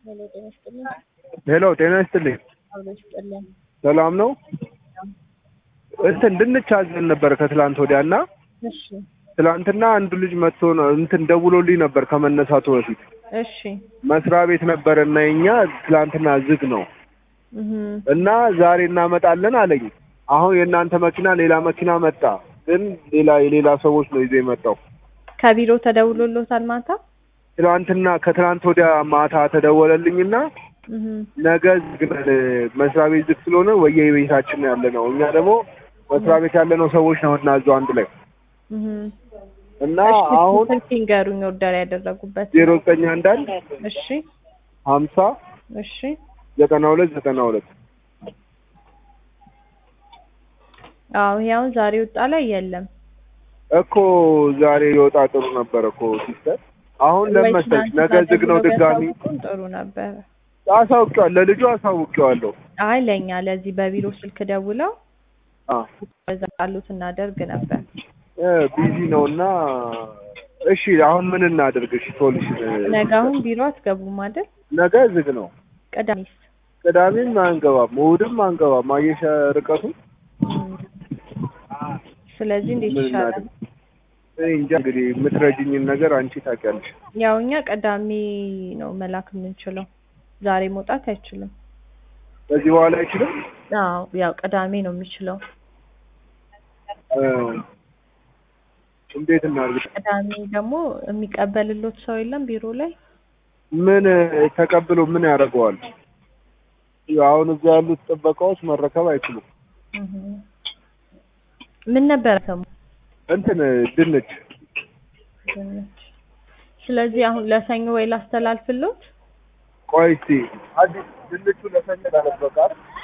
ሄሎ ጤና ይስጥልኝ። ሄሎ ጤና ይስጥልኝ። አብሮ ይስጥልኝ። ሰላም ነው? እንትን ድንች አዘን ነበር ከትላንት ወዲያ እና እሺ ትላንትና አንዱ ልጅ መጥቶ ነው እንትን ደውሎልኝ ነበር ከመነሳቱ በፊት እሺ መስሪያ ቤት ነበር እና የኛ ትላንትና ዝግ ነው እህ እና ዛሬ እናመጣለን አለኝ። አሁን የእናንተ መኪና ሌላ መኪና መጣ፣ ግን ሌላ የሌላ ሰዎች ነው ይዞ የመጣው። ከቢሮ ተደውሎሎታል ማታ? ትላንትና ከትላንት ወዲያ ማታ ተደወለልኝና እህ ነገ ዝግ ነን፣ መስሪያ ቤት ዝግ ስለሆነ ወየ ቤታችን ነው ያለ ነው። እኛ ደግሞ መስሪያ ቤት ያለነው ሰዎች ነው እና እዛው አንድ ላይ እህ እና እሺ አሁን ስልክ ይንገሩኝ ኦርደር ያደረጉበት። ዜሮ ዘጠኝ አንድ አንድ እሺ ሀምሳ እሺ ዘጠና ሁለት ዘጠና ሁለት አዎ ይሄ አሁን ዛሬ ወጣ ላይ የለም። እኮ ዛሬ የወጣ ጥሩ ነበር እኮ ሲስተር። አሁን ወይ ለመሰለሽ ትናንት ነገ ዝግ ነው ደውለው ድጋሚ ቢያሳውቁን ጥሩ ነበረ። አሳውቄዋለሁ፣ ለልጁ አሳውቄዋለሁ። አይ ለኛ ለዚህ በቢሮ ስልክ ደውለው አ በዛ ቃሉት እናደርግ ነበር። እ ቢዚ ነው እና እሺ አሁን ምን እናድርግ? እሺ ሶሉሽን ነገ አሁን ቢሮ አትገቡም አይደል? ነገ ዝግ ነው። ቅዳሜስ? ቅዳሜም አንገባም፣ እሑድም አንገባም። አየሽ ርቀቱ እም። ስለዚህ እንዴት ምን ይሻላል? እናድርግ? እኔ እንጃ እንግዲህ የምትረጅኝን ነገር አንቺ ታውቂያለሽ። ያው እኛ ቅዳሜ ነው መላክ የምንችለው። ዛሬ መውጣት አይችልም። ከዚህ በኋላ አይችልም። አዎ ያው ቅዳሜ ነው የሚችለው። እ እንዴት እናድርግ? ቅዳሜ ደግሞ የሚቀበልሎት ሰው የለም ቢሮ ላይ። ምን ተቀብሎ ምን ያደርገዋል? አሁን እዛ ያሉት ጥበቃዎች መረከብ አይችሉም። እህ ምን ነበረ ሰሙ እንትን ድንች ድንች። ስለዚህ አሁን ለሰኞ ወይ ላስተላልፍሎት? ቆይ እስኪ አዲስ ድንቹ ለሰኞ ላለበቃ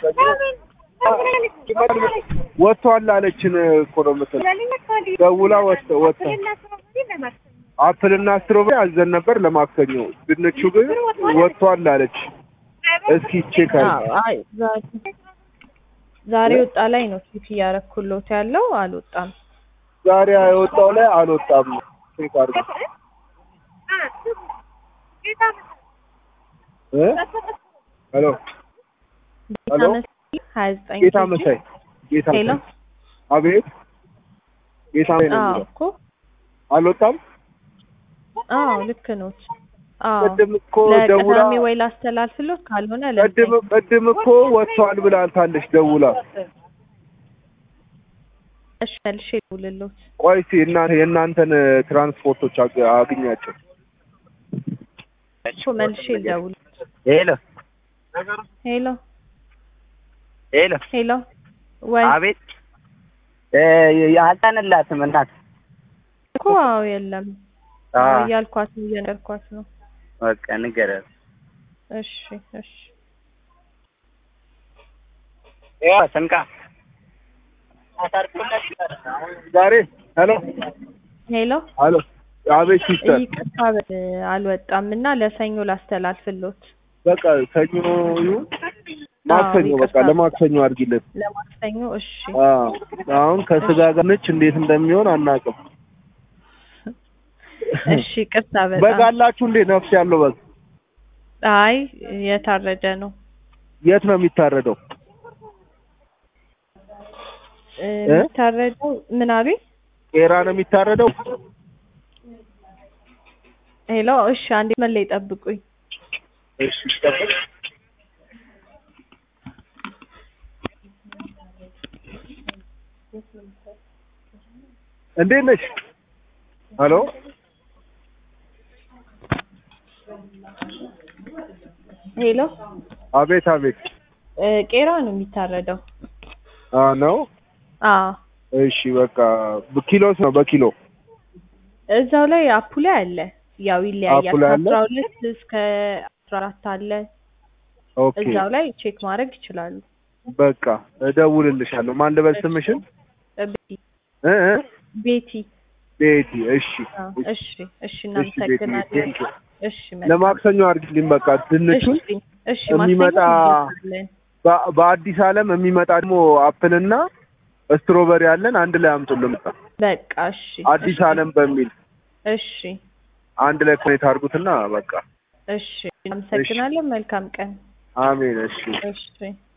ወጥቷል አለችን እኮ ነው የምትለው። ደውላ ወጥተ ወጥተ አፕልና ስትሮቤሪ አዘን ነበር ለማክሰኞ። ድንቹ ግን ወጥቷል አለች። እስኪ ቼክ አዎ አድርጊ። አይ ዛሬ ዛሬ ወጣ ላይ ነው ቼክ እያረኩሎት ያለው አልወጣም። ዛሬ የወጣው ላይ አልወጣም። ቼክ አድርጊ እ ሄሎ ጌታ ሄሎ? መሳይ ሀያ ዘጠኝ ጌታ ኬጂ። መሳይ ጌታ ሄሎ መሳይ አቤት ጌታ መሳይ ነው አዎ የሚለው እኮ አልወጣም። አዎ ልክ ኖት። አዎ ቅድም እኮ ደውላ ለቅዳሜ ወይ ላስተላልፍሎት ካልሆነ ቅድም ለሰኞ ቅድም እኮ ወጥቷል ብላልታለች ደውላ። እሺ መልሼ ልውልሎት። ቆይ እስኪ እናንተ የእናንተን ትራንስፖርቶች አግ- አግኛቸው። እኮ መልሼ ልደውል። ሄሎ ሄሎ ሄሎ፣ ሄሎ ወይ አቤት። እ አልጫንላትም እናት። እኮ አዎ የለም አ አዎ እያልኳት ነው እየነገርኳት ነው። በቃ ንገረን። እሺ እሺ ያው ስንቃ ዛሬ ሄሎ ሄሎ ሄሎ አቤት ሲስተር ይቅርታ በ- አልወጣም እና ለሰኞ ላስተላልፍሎት በቃ ሰኞ ይሁን ማክሰኞ በቃ ይቅርታ። ለማክሰኞ አድርጊለት። ለማክሰኞ እሺ አዎ አሁን ከስጋ ጋር ነች እንዴት እንደሚሆን አናውቅም። እሺ ይቅርታ በግ በጣም አላችሁ እንዴ? ነፍስ ያለው በግ አይ የታረደ ነው የት ነው የሚታረደው? እ፣ የሚታረደው ምን አቤት ቄራ ነው የሚታረደው? ሄሎ እሺ አንዴ መለይ ጠብቁኝ እሺ ጠብቅ። እንዴት ነሽ? ሄሎ ሄሎ አቤት አቤት። እ፣ ቄራ ነው የሚታረደው አ ነው አዎ እሺ በቃ በኪሎስ ነው በኪሎ እዛው ላይ አፑ ላይ አለ ያው ይለያያል አፑ ላይ አለ? ከአስራ ሁለት እስከ አስራ አራት አለ ኦኬ እዛው ላይ ቼክ ማድረግ ይችላሉ በቃ እደውልልሻለሁ። ማን ልበል ስምሽን? እ፣ ቤቲ እ እ ቤቲ ቤቲ። እሺ አዎ፣ እሺ እሺ እሺ ቤቲ እናመሰግናለን ቴንክ ዩ። እሺ መልካም። ለማክሰኞ አድርጊልኝ በቃ ድንቹን እሺ እሺ የሚመጣ ማክሰኞ እንልካለን። በ- በአዲስ ዓለም የሚመጣ ደግሞ አፕልና ስትሮበሪ አለን አንድ ላይ አምጡልን። በቃ በቃ እሺ አዲስ እሺ፣ ዓለም በሚል እሺ አንድ ላይ ኮኔክት አድርጉትና በቃ እሺ አመሰግናለን። መልካም ቀን። አሜን። እሺ እሺ